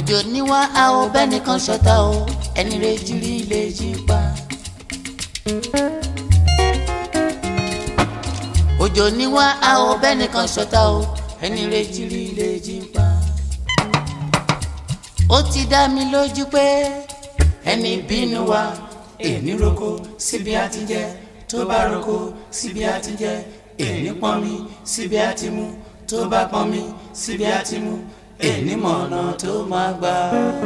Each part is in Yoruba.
òjò níwá a ò bẹ́nìkan ṣọ̀tá o ẹni rẹ̀ jírí lè jí pa. òjò níwá a ò bẹ́nìkan ṣọ̀tá o ẹni rẹ̀ jírí lè jí pa. ó ti dá mi lójú pé ẹni bínú wa èní roko síbi àti jẹ tó bá roko síbi àti jẹ èní pọn mi síbi àti mu tó bá pọn mi síbi àti mu èní mọ̀nà tó máa gbà.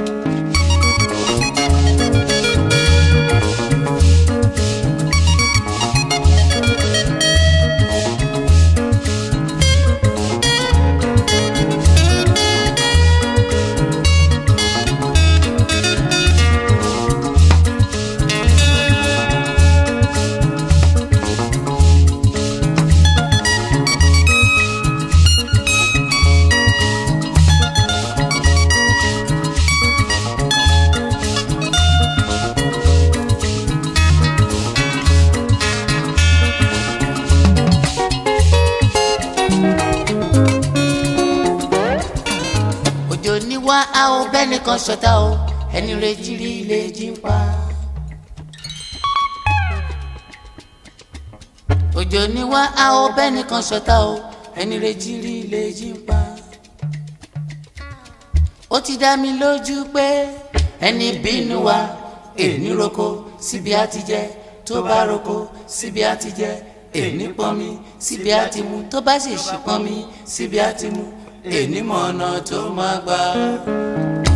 òjò níwá a ò bẹ́nìkan ṣọ̀tá o ẹni rẹ̀ jírí lè jí pa. òjò níwá a ò bẹ́nìkan ṣọ̀tá o ẹni rẹ̀ jírí lè jí pa. ó ti dá mi lójú pé ẹni bínú wa èní roko síbi àti jẹ tó bá roko síbi àti jẹ èní pọnmi síbi àti mu tó bá sì ṣì pọnmi síbi àti mu èní mọ̀ ọ̀nà tó máa gbà.